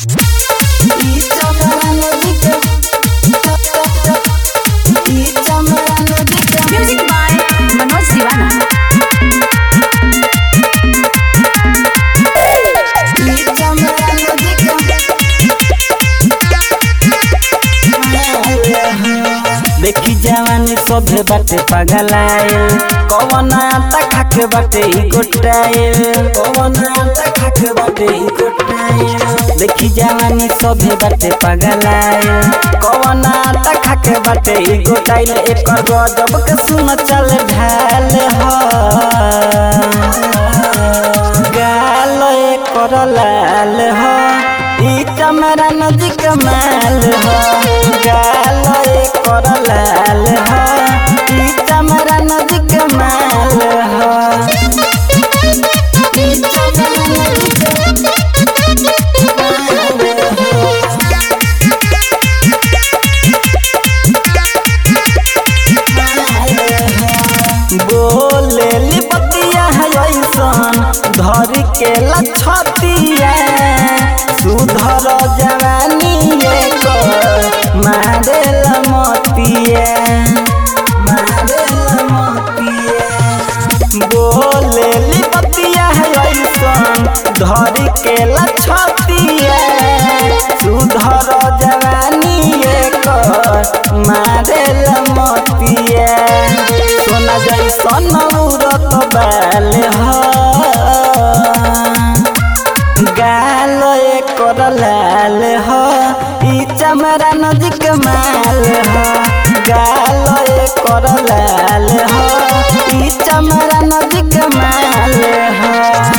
Music by Manoj Divana. देखी जवानी सभे बाटे पगलायल कवन आटा खाके बाटे ई गोटायल कवन आटा खाके बाटे ई गोटायल देखी जवानी सभे बाटे पगलायल कवन आटा खाके बाटे ई गोटायल एकर गजब के सुन चल ढाल हो गाल एकर लाल हो ई चमरा नदी के माल हो गाल एकर लाल हो ई चमरा नदी के माल हो ई चमरा नदी के बोले लिपतिया है ऐसन धर के लछतिया सुधर जवानी एकर मारे लमतिया मारे लमतिया बोले लिपतिया है ऐसन धर के लछतिया सुधर जवानी एकर मारे लमतिया सोना जैसन उड़त बाल हो गाल एकर लाल हो ई चमरा नजिक माल हो गाल एकर लाल हो ई चमरा नजिक माल हो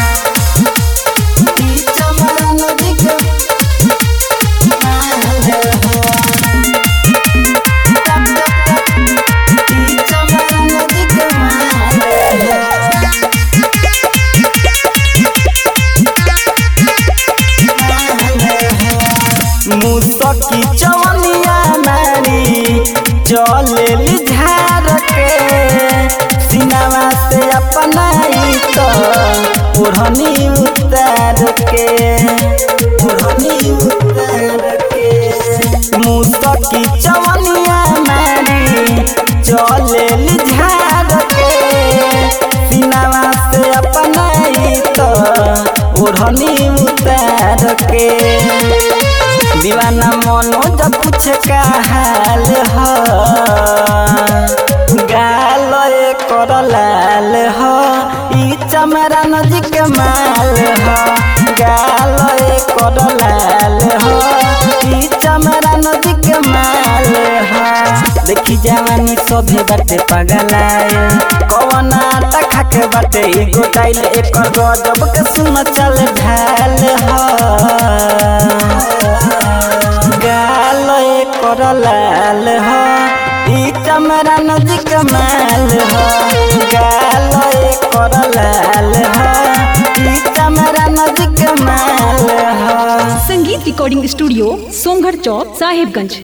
ई चमरा नजिक माल हो ई चमरा नजिक माल हो मुसकी चवनिया नारी चले झार के सिनावा से अपनाई तो ओढ़नी उतार के ओढ़नी उतार के मुसकी चवनिया नारी चले झार के सिनावा से अपनाई तो ओढ़नी उतार के दीवाना मनोज पूछ का हाल हो गाल एकर लाल हो ई चमरा नजिक माल हो गाल एकर लाल हो ई चमरा नजिक माल हो देखी जवानी सभे बाटे पगलायल कवन आटा खाके बाटे ई गोटाइल एकर गजब के सुन चल ढाल हो गाल एकर लाल हो ई चमरा नजिक माल हो गाल एकर लाल हो ई चमरा नजिक माल हो संगीत रिकॉर्डिंग स्टूडियो सोमगढ़ चौक साहिबगंज